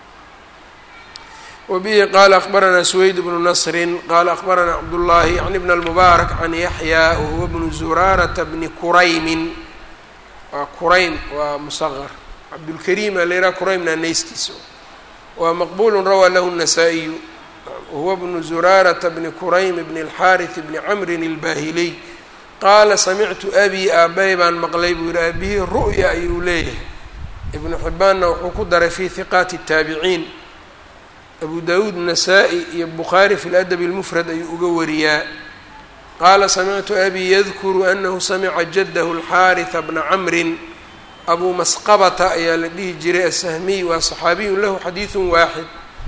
Speaker 1: wbihi qala akbaranaa swayd bnu nasrin qala akbaranaa cabdullaahi yani bn almubaarak can yaxya wahuwa bnu zuraarata bni kuraymin waa kuraym waa musaqar cabdulkariim aa la yidhaha kuraymna nayskiisa waa maqbulu rawaa lahu الnasaa-iyu wahuwa bnu zuraarata bni kuraym bni اlxaariث bni camrin اlbaahiliy qaala samictu abi aabay baan maqlay buu yihi aabihii ru'ya ayuu leeyahay ibnu xibaanna wuxuu ku daray fi hiqaati الtaabiciin abu dawuud nasaa-i iyo bukhaari fi ladabi اlmufrad ayuu uga wariyaa qaala samictu abi yadkuru anahu samica jadahu alxaariثa bna camrin abu masqabata ayaa la dhihi jiray asahmiy waa صaxaabiyun lahu xadiiثu waaxid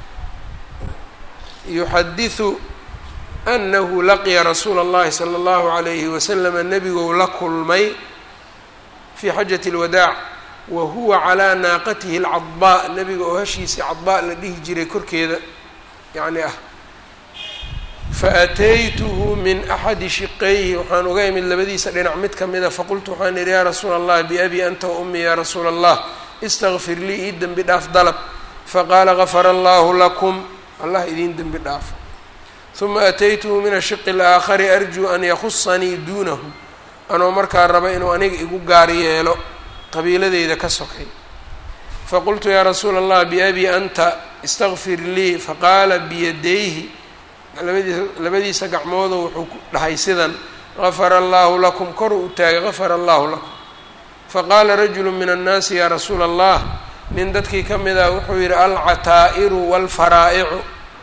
Speaker 1: yuxadiثu anahu laqiya rasuula اllahi salى اllahu عalayhi waslama nebigou la kulmay fii xajaة اlwadaac wa huwa calaa naaqatihi alcadbaa nebiga oo hashiisii cadbaa la dhihi jiray korkeeda yacni ah fa ataytuhu min axadi shiqayhi waxaan uga imid labadiisa dhinac mid ka mida faqultu waxaan idhi yaa rasuula allah biabi anta wa ummi yaa rasuula allah istakfir lii ii dembi dhaaf dalab faqaala gafara allahu lakum allah idiin dembi dhaafo huma ataytuhu min ashiqi alaakhari arjuu an yakhusanii duunahu anoo markaa raba inuu aniga igu gaar yeelo qabiiladeyda ka sokay faqultu yaa rasuula allah biabi anta istakfir lii faqaala biyadayhi labadiisa labadiisa gacmoodo wuxuu ku dhahay sidan gafara allaahu lakum kor u taagay gafara allaahu lakum faqaala rajulu min annaasi yaa rasuula allah nin dadkii ka mid ah wuxuu yidhi alcataa'iru waalfaraa'icu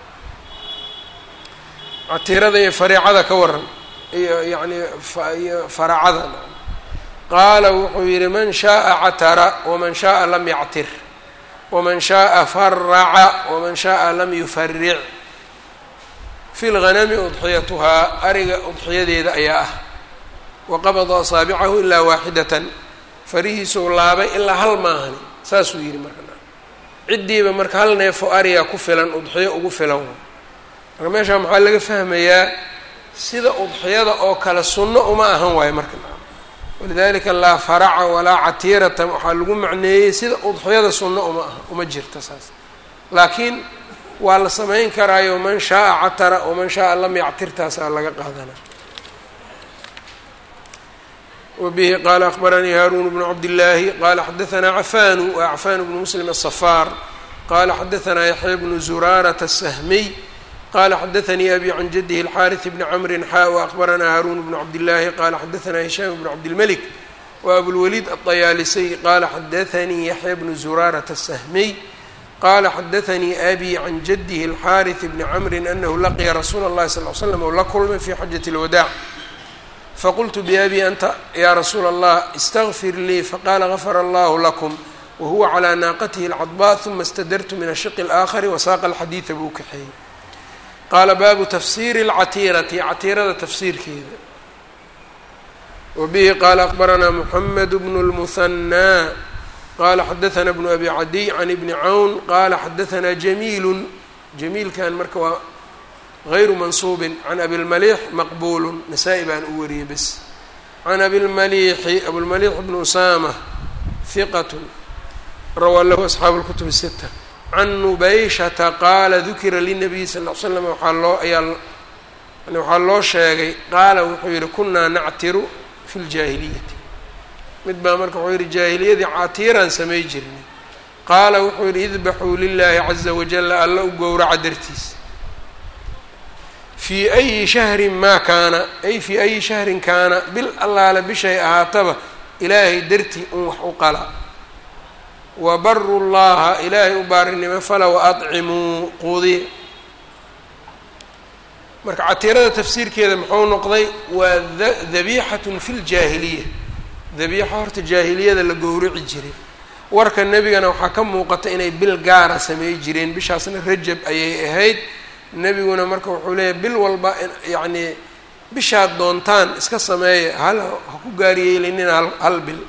Speaker 1: catiirada iyo fariicada ka waran iyo yacni iyo faracada qaala wuxuu yidhi man shaءa catara waman shaءa lam yactir waman shaءa faraca waman shaءa lam yufaric fi lghanami udxiyatuhaa ariga udxiyadeeda ayaa ah waqabada asaabicahu ilaa waaxidatan farihiisuu laabay ilaa hal maahani saasuu yidhi marka ciddiiba marka hal neefo ariga ku filan udxiyo ugu filan marka meeshaa maxaa laga fahmayaa sida udxiyada oo kale sunno uma ahan waayo marka walidalika laa faraca walaa catiirata waxaa lagu macneeyey sida udxiyada sunno uma aha uma jirta saas laakiin waa la samayn karaayo man shaaa catara waman shaaa lam yactirtaasaa laga qaadana wbihi qala akbaranii haarun bnu cabdillaahi qala xadaanaa cafanu wa cafan bnu muslim aلصafaar qala xadaanaa yaxya bnu zuraarata الsahmiy qala xadaanii abi can jadihi اlxariث bni cmri xa وأkbaranaa haarun bnu cabdillaahi qala xadaanaa hishaam bnu cabdilmlik وabulwaliid aلطayaalisy qala xadaanii yaxya bnu zuraarata الsahmiy qala xadaanii abi can jadihi اlxariث bni cmri anahu laqiya rasuula اllahi sal l slam o la kulmay fi xajaة اlwadaac faqultu biabi anta yaa rasuula allah istagfir lii faqaala gafara allahu lakum wahuwa calaa naaqatihi alcadba huma istadartu min ashiqi alaakhari wasaaqa alxadiida buu kaxeeyey qaala baabu tafsiiri alcatiirati catiirada tafsiirkeeda wabihi qaala akbaranaa muxamed bnu lmuhanaa qaala xadaanaa bnu abi cadiy can ibni cawn qaala xadaanaa jamiilun jamiilkan marka waa غyr maنصuب عن أbي المليح مqبول نسائي baan u wariyey bs عن أbي المليحi أبوالمليح بن أسامة ثqة rawى lh أصحاaب الكتب الستة عن نبيشةa qاala ذukira للنبي صلى اه عل سلم waaa loo ayaa waxaa loo sheegay qaala wuxuu yihi kunaa nactiru في الجاهiليةi mid baa marka wuxuu yihi jaahiliyadii catiiraan samay jirnay qaala wuxuu yihi اذبxuu للahi عزa وaجل alla u gowraca dartiis fii ayi shahrin maa kaana ay fii ayi shahrin kaana bil allaale bishay ahaataba ilaahay dartii un wax u qala wa baru llaha ilaahay u baarinimo fala wa adcimuu quudiya marka catiirada tafsiirkeeda muxuu noqday waa dabiixatun fi ljaahiliya dabiixa horta jaahiliyada la gowrici jiray warka nebigana waxaa ka muuqata inay bil gaara samey jireen bishaasna rajab ayay ahayd nebiguna marka wuxuu leeyahy bil walba yacnii bishaad doontaan iska sameeya hal ha ku gaariyeelinina hal hal bil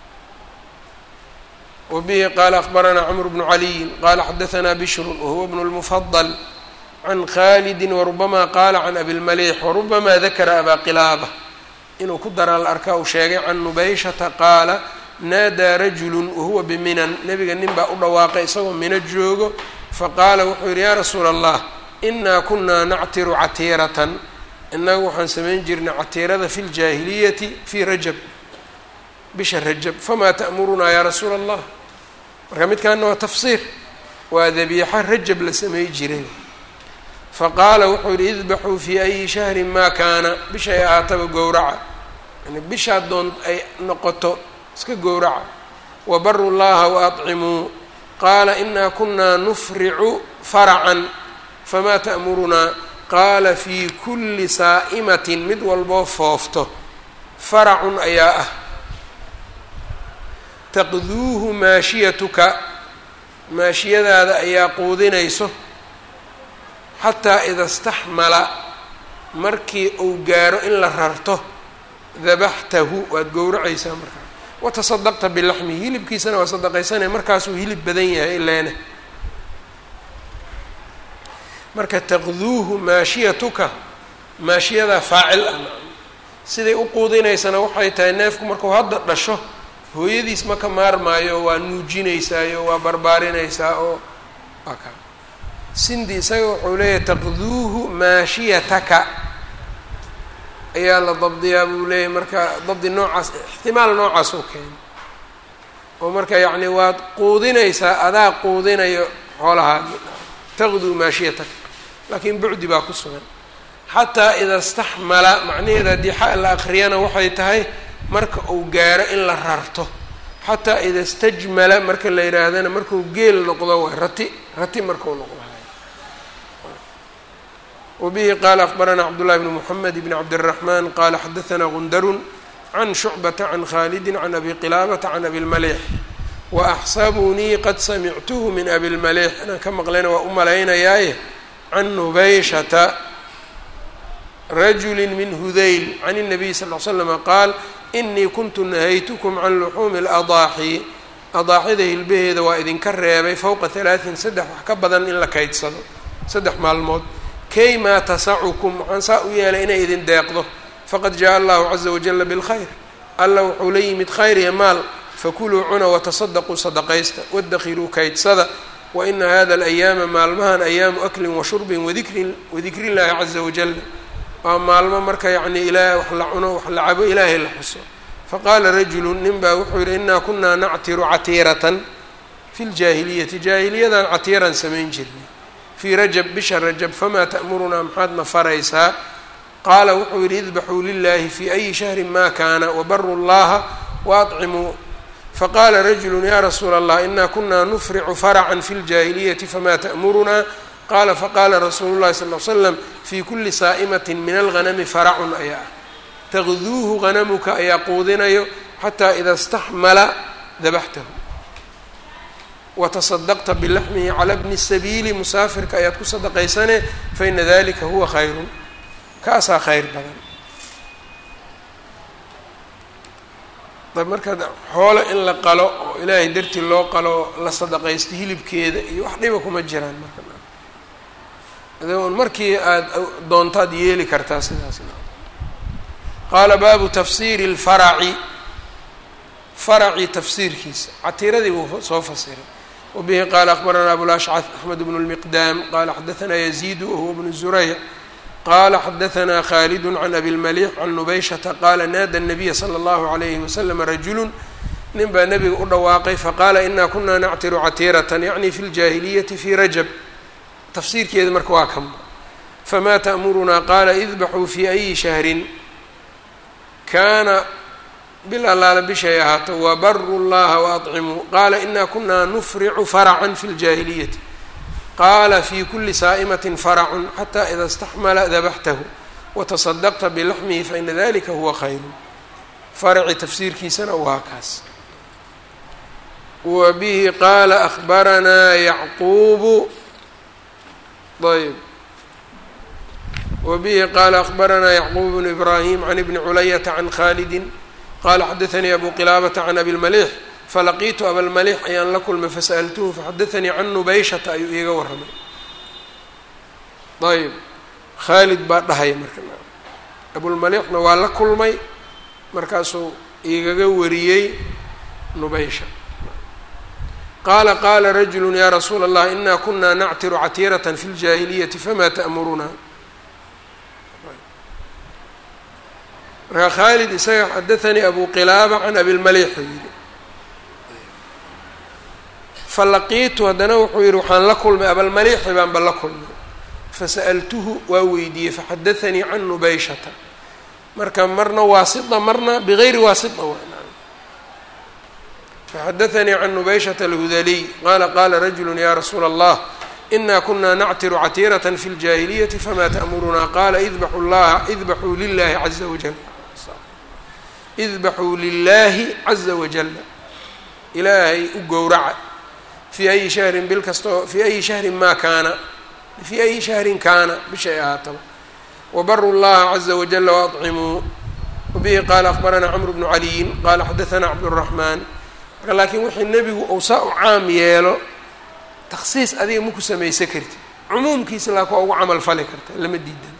Speaker 1: wa bihi qaala akbaranaa cmr bnu caliyin qaala xadaanaa bishrun wahuwa bnu lmufadal can khalidi warubama qaala can abilmaliix warubama dakara abaa qilaaba inuu ku daraa la arkaa uu sheegay can nubayshata qaala naadaa rajulu wahuwa biminan nebiga nin baa u dhawaaqay isagoo mino joogo faqaala wuxuu yihi yaa rasuula allah inaa kunaa nactiru catiiratan innagu waxaan samayn jirnay catiirada fi ljaahiliyati fii rajab bisha rajab famaa ta'murunaa yaa rasuula allah marka midkaana waa tafsiir waa dabiixa rajab la samey jiray faqaala wuxuu yihi idbaxuu fii ayi shahrin maa kaana bishay ahaataba gowraca yani bishaa doon ay noqoto iska gowraca wabaru llaha waadcimuu qaala inaa kunaa nufricu faracan famaa ta'murunaa qaala fii kulli saa'imatin mid walboo foofto faracun ayaa ah taqduuhu maashiyatuka maashiyadaada ayaa quudinayso xataa ida staxmala markii uu gaaro in la rarto dabaxtahu waad gowracaysaa markaa watasadaqta bilaxmihi hilibkiisana waa sadaqaysanaya markaasuu hilib badan yahay ileene marka taqduuhu maashiyatuka maashiyadaa faacil ah siday u quudinaysana waxay tahay neefku markuu hadda dhasho hooyadiis ma ka maarmaayo waa nuujinaysaayo waa barbaarinaysaa oo waa ka sindi isaga wuxuu leeyahay taqduuhu maashiyataka ayaa la dabdiyaa buu leeyahay marka dabdi noocaas ixtimaal noocaas oo keena oo marka yacni waad quudinaysaa adaa quudinayo xoolahaagi taqduu maashiyataka laakiin bucdi baa ku sugan xataa ida staxmala macnaheeda haddii xa la akriyana waxay tahay marka uu gaaro in la rarto xataa ida stajmala marka la yidhaahdana markuu geel noqdo waay rati rati markuu noqdo wbihi qala akbarana cabdullahi bn mxamed bn cabdالraxman qala xadaثna gundarun can shucbata can khalidi can abi qilaabata can abi lmalix waaxsabunii qad samictuhu min abi lmalix inaan ka maqlayna waa u malaynayaaye can nubayshata rajuli min hudayl can الnabiy sal ly slama qaal inii kuntu nahaytukum can luxuumi اladaaxi adaaxida hilbaheeda waa idinka reebay fowqa halaaثin saddex wax ka badan in la kaydsado saddex maalmood kay maa tasacukum waxaan saa u yeelay inay idin deeqdo faqad jaa allahu caza wajala bilkhayr alla wuxuu la yimid khayr iyo maal fakuluu cuna watasadaquu sadaqaysta wadakhiruu kaydsada waina hada alayaama maalmahan ayaamu aklin wa shurbin wadikrin wadikri llaahi caza wajal waa maalmo marka yacnii ilaa wax la cuno wax la cabo ilaahay la xuso faqaala rajulu nin baa wuxuu yihi inaa kunaa nactiru catiiratan fi ljaahiliyati jaahiliyadan catiiran samayn jirnay fii rajab bisha rajab famaa ta'murunaa maxaadna faraysaa qaala wuxuu yidhi idbaxuu lilaahi fii ayi shahrin ma kaana wabaru llaha waadcimuu faqaala rajulu ya rasuula allah inaa kunaa nufricu faracan fi ljaahiliyati famaa ta'murunaa qaala faqaala rasuulu llahi sal l slam fii kuli saa'imatin min alghanami faracun ayaa ah taqduuhu hanamuka ayaa quudinayo xataa ida staxmala dabaxtahu watasadaqta bilaxmihi cala bni sabiili musaafirka ayaad ku sadaqaysane faina dalika huwa khayrun kaasaa khayr badan marka xoolo in la qalo oo ilaahay dartii loo qalo la sadaqaysto hilibkeeda iyo wax dhiba kuma jiraan marka n markii aada doontaad yeeli kartaa sidaas qaala baabu tafsiiri اlfaraci faraci tafsiirkiisa catiiradii buu soo fasiray wbihi qala akbarana abulashcad axmed bnu اlmiqdaam qala xadaثna yaziid wahuwa bnu zurayc qala xadaثna khaalid can abi اlmalix can nubayshata qala naada الnabiya slى اllahu عalayhi waslm rajulu nin baa nebiga u dhawaaqay faqala ina kuna nactiru catiiratan yacni fi اljaahiliyati fi rajab tafsiirkeeda marka waa kanba fama ta'murunaa qaala idbaxuu fi ayi shahrin kaana bil allaala bishay ahaato wabaru llaha waadcimuu qaala ina kuna nufricu faracan fi ljaahiliyati qaala fi kuli saa'imatin faracun xata ida istaxmala dabaxtahu watasadaqta bilaxmihi faina dalika huwa khayru faraci tafsiirkiisana waa kaas wa bihi qaala ahbaranaa yacquubu ayb wa bihi qaala ahbaranaa yacquub bnu ibraahim can ibni culayata can khalidi qala xadaثanii abu qilaabata can abi lmalix falaqiitu abalmalix ayaan la kulmay fasa'altuhu faxadaثanii can nubayshata ayuu iiga warramay ayb khaalid baa dhahaya marka abulmalixna waa la kulmay markaasuu igaga wariyey nubaysha qaala qaala rajulu ya rasuula اllah ina kuna nactiru catiiraة fi اljaahiliyati fama ta'muruna markaa khaalid isaga xadaثanii abu qilaaba can abilmalix uu yihi falaqiitu haddana wuxuu yihi waxaan la kulmay abalmalixi baanba la kulmay fasa'altuhu waa weydiiyey faxadaثanii can nubayshata marka marna waasita marna bigayri waasita faxadaثanii can nubayshata alhudaliy qaala qaala rajulu ya rasuula اllah ina kuna nactiru catiiraة fi اljaahiliyati fama ta'murunaa qaala idbaxu llaha idbaxuu lilahi caza wajal idbaxuu lilaahi caza wajala ilaahay u gowraca fii ayi shahrin bil kastoo fii ayi shahrin maa kaana fii ayi shahrin kaana bishay ahaataba wabaru llaha caza wajala waadcimuu wabihi qaala akbaranaa camru bnu caliyin qaala xadaثana cabdالraxmaan marka laakiin wixii nebigu uu saa u caam yeelo takhsiis adiga maku samaysa kartid cumuumkiisa laa kuwa ugu camal fali karta lama diidan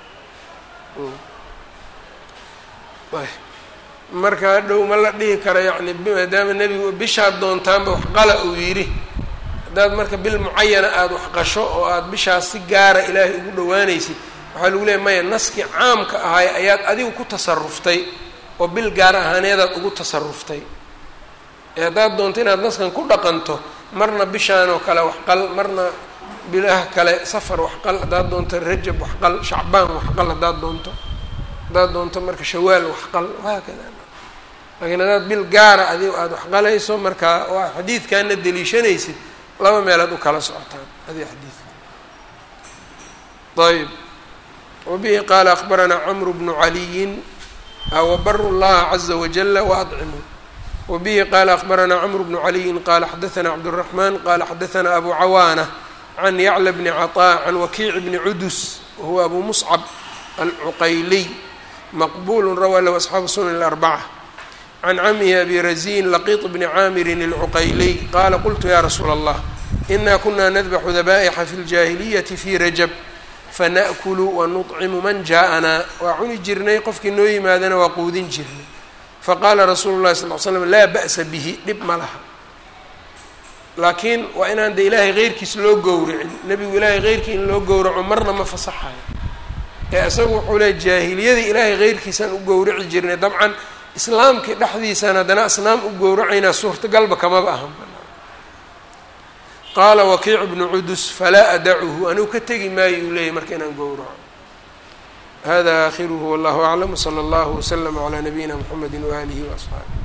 Speaker 1: marka hadhow ma la dhihi karo yacni maadaama nebigu bishaad doontaanba wax qala uu yidhi haddaad marka bil mucayana aada wax qasho oo aada bishaas si gaara ilaahay ugu dhawaanaysid waxaa lagu leeya maya naskii caamka ahay ayaad adigu ku tasaruftay oo bil gaar ahaaneedaad ugu tasaruftay ee haddaad doonto inaad naskan ku dhaqanto marna bishaanoo kale waxqal marna bilaha kale safar waxqal haddaad doonto rajab waxqal shacbaan waxqal haddaad doonto haddaad doonto marka shawaal waxqal wahaakada laakiin haddaad bil gaara adi aada waxqalayso markaa oo aad xadiidkaana deliishanaysid laba meelood u kala socotaan adi xadiidka ayb wabihi qaala akbaranaa camru bnu caliyin wabaru llaha caza wajala waadcimu wabihi qaala akbaranaa camru bnu caliyin qaala xadaanaa cabdالraxman qaala xadaanaa abu cawaana can yacla bni caطaa can wakiic bni cudus wahuwa abu muscab alcuqayliy maqbulu rawaa lahu asxaabu sunan اlarbaca can camihi abi razin laqiط bni caamirin اlcuqayliy qaala qultu ya rasuula allah ina kuna nadbaxu dabaa'ixa fi اljaahiliyati fi rajab fana'kulu wanuطcimu man jaaءanaa waa cuni jirnay qofkii noo yimaadana waa quudin jirnay faqaala rasuulu llahi sal l slam laa ba'sa bihi dhib ma laha laakiin waa inaan de ilaahay keyrkiis loo gowracin nebigu ilaahay keyrkii in loo gowraco marna ma fasaxayo ee isagu wuxuu leey jaahiliyadii ilaahay keyrkiisaan u gowraci jirnay dabcan islaamkii dhexdiisaan haddana asnaam u gowracaynaa suurtagalba kamaba ahan qaala wakiicu bnu cudus falaa adacuhu anigu ka tegi maayo uu leeyahy marka inaan gowraco hada aakhiruhu wallahu aclam wsala allahu waslama calaa nabiyina mxamedi waaalihi waasxaabi